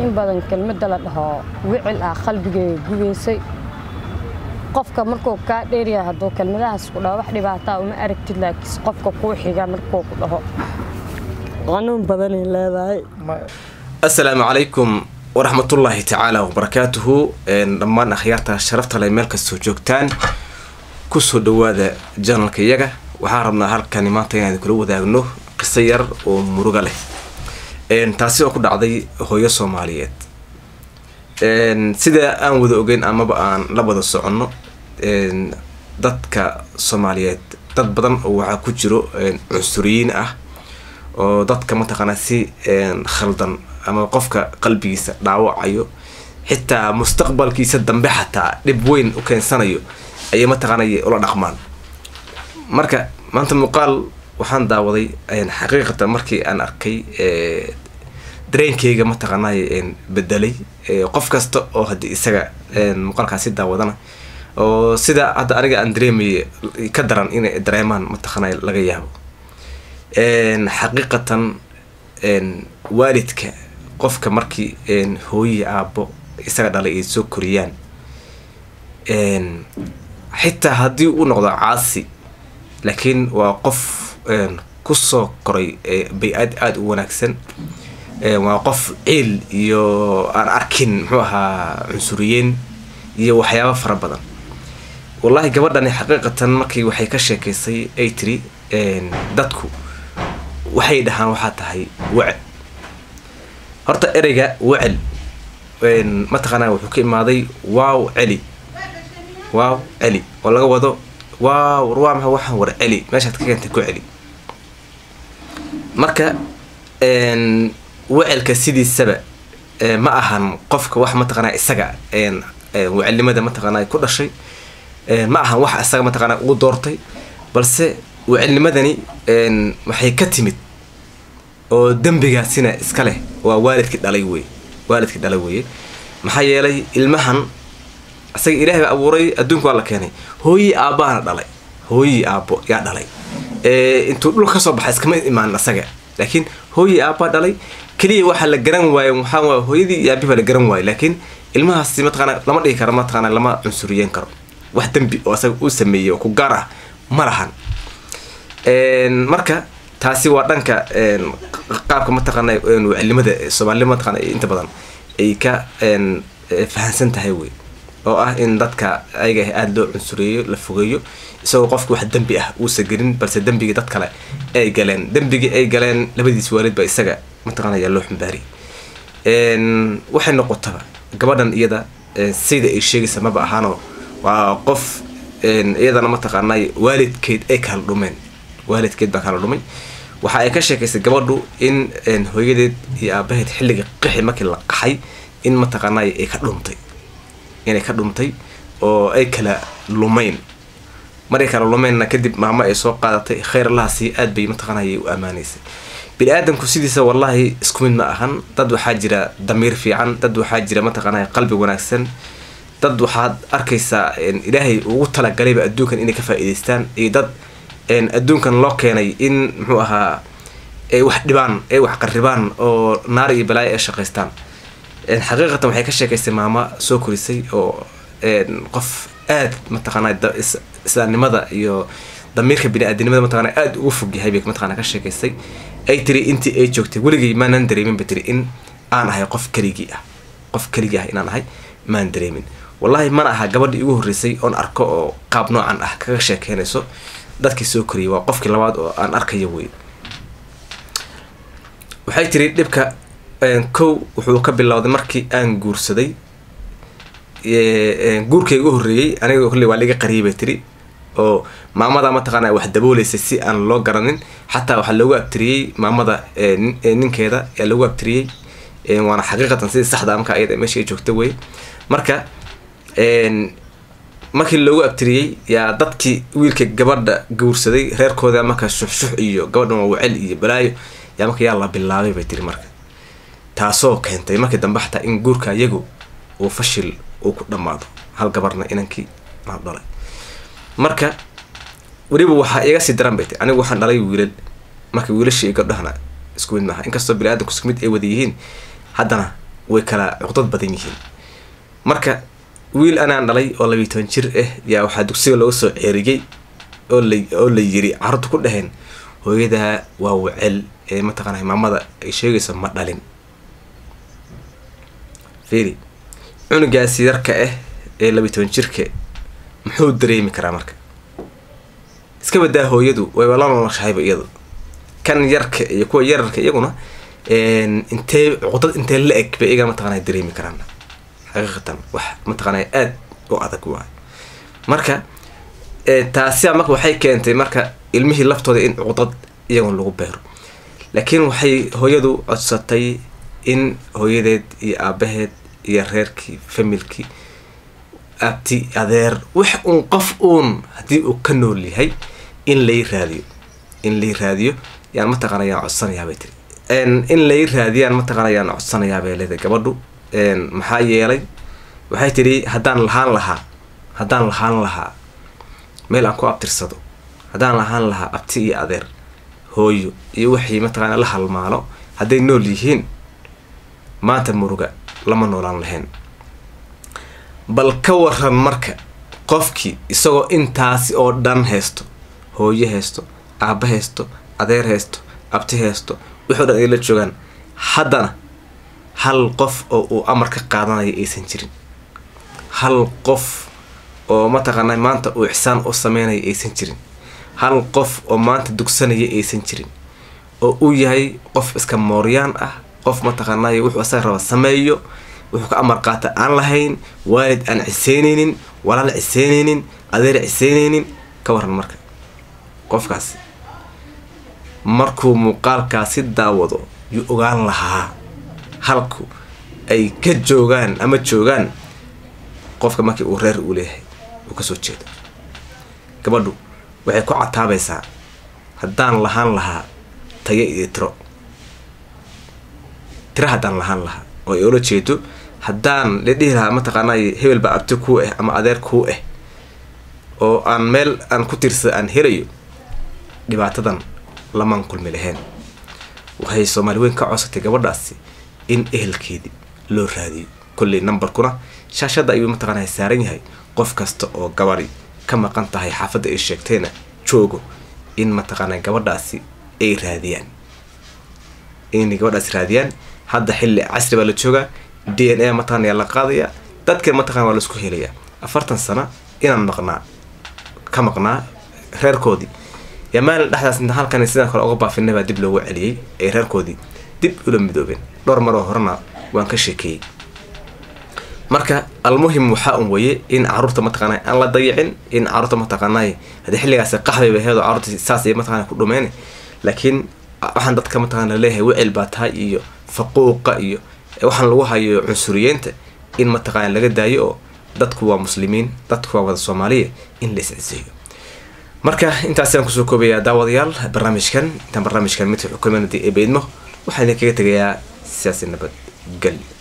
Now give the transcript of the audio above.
in badan kelmadda la dhaho wicil ah qalbigayga gubaysay qofka markuu kaa dheeryahay hadduu kelmadahaas ku dhaho wax dhibaataa uma aragtid laakiinse qofka kuu xiga markuu ku dhaho qanuun badanay leedahay assalaamu calaykum waraxmatullaahi tacaala wabarakaatuhu dhammaan akhyaarta sharafta leh meel kastoo joogtaan kusoo dhawaada janalka iyaga waxaan rabnaa halkani maanta inaan kula wadaagno qiso yar oo muruga leh taasi oo ku dhacday hooyo soomaaliyeed sida aan wada ogeyn amaba aan la wada soconno dadka soomaaliyeed dad badan oo waxaa ku jiro cunsuriyiin ah oo dadka mataqaanaa si khaldan ama qofka qalbigiisa dhaawacayo xitaa mustaqbalkiisa dambe xataa dhib weyn u keensanayo ayay mataqaanay ula dhaqmaan marka maanta muuqaal waxaan daawaday xaqiiqatan markii aan arkay dareenkeyga mataqaanay bedelay qof kasta oo haddii isaga muuqaalkaasi daawadana oo sida hadda aniga aan dareemaya ka daran inay dareemaan mataqaanay laga yaabo xaqiiqatan waalidka qofka markii hooyi aabbo isaga dhalay ay soo koriyaan xitaa haddii uu noqdo caasi laakiin waa qof kusoo koray bay-aad aada u wanaagsan waa qof ciil iyo aan arkin muxuu ahaa cunsuriyeyn iyo waxyaaba fara badan wallaahi gabadhani xaqiiqatan markii waxay ka sheekaysay ay tiri dadku waxay dhahaan waxaa tahay wacel horta ereyga wacel mataqaanaa wuxuu ka imaaday waaw celi waaw celi oo laga wado waaw war waa maxa waxaan war celi meeshaad ka keentay ku celi marka wacelka sidiisaba ma ahan qofka wax mataqaanaa isaga wacelnimada mataqaanaa ku dhashay ma ahan wax isaga mataqaanaa ugu doortay balse wacelnimadani waxay ka timid oo dembigaasina iska leh waa waalidkii dhalay wey waalidkii dhalay weye maxaa yeelay ilmahan isaga ilaahay baa abuuray adduunka waa la keenay hooyii aabbaana dhalay hooyii aabbo yaa dhalay intuu dhulka kasoo baxay iskama imaan isaga laakiin hooyii aabbaa dhalay keliya waxaa la garan waaye waxaa waay hooyadii iyo aabi baa la garan waaye laakiin ilmahaasi mataqaana lama dhigi karo mataqaana lama cunsuriyeyn karo wax dembi oo isaga uu sameeyey oo ku gaar ah ma lahan marka taasi waa dhanka qaabka mataqaana wacilnimada soomaalinima mataqaana inta badan ay ka fahansan tahay wey oo ah in dadka ayaga aada loo cunsureeyo la fogeeyo isagoo qofka wax dembi ah uusa gelin balse dembigii dad kale ay galeen dembigii ay galeen labadiis waalid ba isaga mataqaana ayaa loo xumbaariyay waxay noqotaba gabadhan iyada sida ay sheegaysa maba ahaano waa qof iyadana mataqaanay waalidkeed ay kala dhumeen waalidkeed baa kala dhumay waxa ay ka sheekaysay gabadhu in hooyadeed iyo aabaheed xilliga qixi markii la qaxay in mataqaanay ay ka dhumtay inay ka dhumtay oo ay kala lumeyn maray kala lumeynna kadib maamo ay soo qaadatay khayr allahaasi aad bay mataqaanay u ammaanaysay bini aadamku sidiisa wallaahi isku mid ma ahan dad waxaa jira damiir fiican dad waxaa jira mataqaanay qalbi wanaagsan dad waxaad arkaysaa ilaahay ugu talagalayba adduunkan inay ka faa'iidaystaan iyo dad adduunkan loo keenay in muxuu ahaa ay wax dhibaan ay wax qarribaan oo naar iyo balaayo ay shaqaystaan xaqiiqatan waxay ka sheekaysay maamo soo korisay oo qof aad mataqaanaa islaamnimada iyo damiirka bini-aadinimada mataqana aada ugu fog yahay bay mataqana ka sheekaysay ay tiri intii ay joogtay weligay maanan dareemin bay tiri in aan ahay qof keligii ah qof keligii ah inaan ahay maan dareemin wallaahi mana aha gabadhii igu horreysay oon arko oo qaab noocan ah kaga sheekeynayso dadkii soo koriyay waa qofkii labaad oo aan arkayo wey waxay tiri dhibka kow wuxuu ka bilowday markii aan guursaday guurkayga u horreeyey aniga kolley waa liga qariyay bay tiri oo maamada mataqaana wax dabooleysay si aan loo garanin xataa waxaa loogu abtiriyey maamada ninkeeda ayaa loogu abtiriyey waana xaqiiqatan sidii saxda marka ayada meesha ay joogta wey marka markii loogu abtiriyey yaa dadkii wiilka gabadha guursaday reerkooda marka shuxshux iyo gabadhan waa wacel iyo balaayo yaa marka yaa la bilaabay bay tiri marka taasoo keentay markii dambe xataa in guurka iyagu uu fashil uu ku dhammaado hal gabarna inankii aa dhalay marka weliba waxaa iga sii daran bay tay anigu waxaan dhalay wiilal marka wiilashii iyo gabdhahana isku mid maaha inkastoo bini aadamku isku mid ay wada yihiin haddana way kala cuqdad badan yihiin marka wiil anaan dhalay oo labiiy toban jir ah yaa waxaa dugsiga looga soo ceeriyey oo la oo la yiri carruurta ku dhaheen hooyadaa waa wacel ee mataqaanaa maamada ay sheegayso ma dhalin fiiri cunugaasi yarka ah ee labiiy toban jirka muxuu dareemi karaa marka iska badaa hooyadu wayba la noloshahayba iyadu kan yarka iyo kuwa yararka iyaguna intee cuqdad intee la eg bay iyaga mataqaanaa dareemi karaan xaqiiqatan wax mataqaanaa aada u adag waay marka taasiba marka waxay keentay marka ilmihii laftooda in cuqdad iyagoon lagu beero laakiin waxay hooyadu codsatay in hooyadeed iyo aabaheed iyo reerkii familkii abti adeer wax uun qof uun haddii uu ka nool yahay in lay raadiyo in lay raadiyo yaan mataqaana yaan codsanayaa bay tiri in lay raadiyaan mataqaana yaan codsanayaa bay leedahay gabadhu maxaa yeelay waxay tidhi haddaan lahaan lahaa haddaan lahaan lahaa meel aan ku abtirsado haddaan lahaan lahaa abti iyo adeer hooyo iyo wixii mataqaana la halmaalo hadday nool yihiin maanta muruga lama noolaan lahayn bal ka waran marka qofkii isagoo intaasi oo dhan haysto hooyo haysto aabba haysto adeer haysto abti haysto wixoo dhan ay la joogaan haddana hal qof oo uu amar ka qaadanayo aysan jirin hal qof oo mataqaanaa maanta uu ixsaan u sameynayo aysan jirin hal qof oo maanta dugsanaya aysan jirin oo uu yahay qof iska mooryaan ah qof mataqaanay wuxuu asaga raba sameeyo wuxuu ka amar qaata aan lahayn waalid aan ciseyneynin walaal ciseyneynin adeer ciseyneynin ka waran marka qofkaasi markuu muuqaalkaasi daawado yuu ogaan lahaa halku ay ka joogaan ama joogaan qofka markii uu reer uu leeyahay uu kasoo jeedo gabadhu waxay ku cataabaysaa haddaan lahaan lahaa tayo iyo tiro tiro haddaan lahaan lahaa oo ay ola jeedo haddaan la dhihi lahaa mataqaanay hebel baa abti kuu ah ama adeer kuu ah oo aan meel aan ku tirsada aan helayo dhibaatadan lamaan kulmi lahayn waxay soomaali weyn ka codsatay gabadhaasi in ehelkeedii loo raadiyo kolley numberkuna shaashadda ayuu mataqaanaa saaran yahay qof kasta oo gabadi ka maqan tahay xaafadda ay sheegtayna joogo in mataqaanaa gabadhaasi ay raadiyaan inay gabadhaasi raadiyaan hadda xilli casri baa la joogaa d n a mataqana yaa la qaadayaa dadka mataqana waa laisku helayaa afartan sano inaan maqnaa ka maqnaa reerkoodii yaa maalin dhexdaas inta halkan sidaan kale uga baafinay baa dib loogu celiyey ay reerkoodii dib ula midoobeen dhowr maroo horena waan ka sheekeeyey marka almuhim waxaa un weye in caruurta mataqaana aan la dayicin in caruurta mataqaanay haddii xilligaasi qaxbayba heedo caruurta saas ay mataqana ku dhumeen laakiin waxaan dadka mataqana laleeyahay wecel baa tahay iyo faquuqa iyo waxaan lagu hayo cunsuriyeenta in mataqana laga daayo oo dadku waa muslimiin dadku waa wada soomaaliya in la isciseeyo marka intaasaan kusoo koobayaa daawadayaal barnaamijkan intaan barnaamijkan midka xukumanadi ee beydmo waxaan idinkaga tegayaa siyaasi nabad gel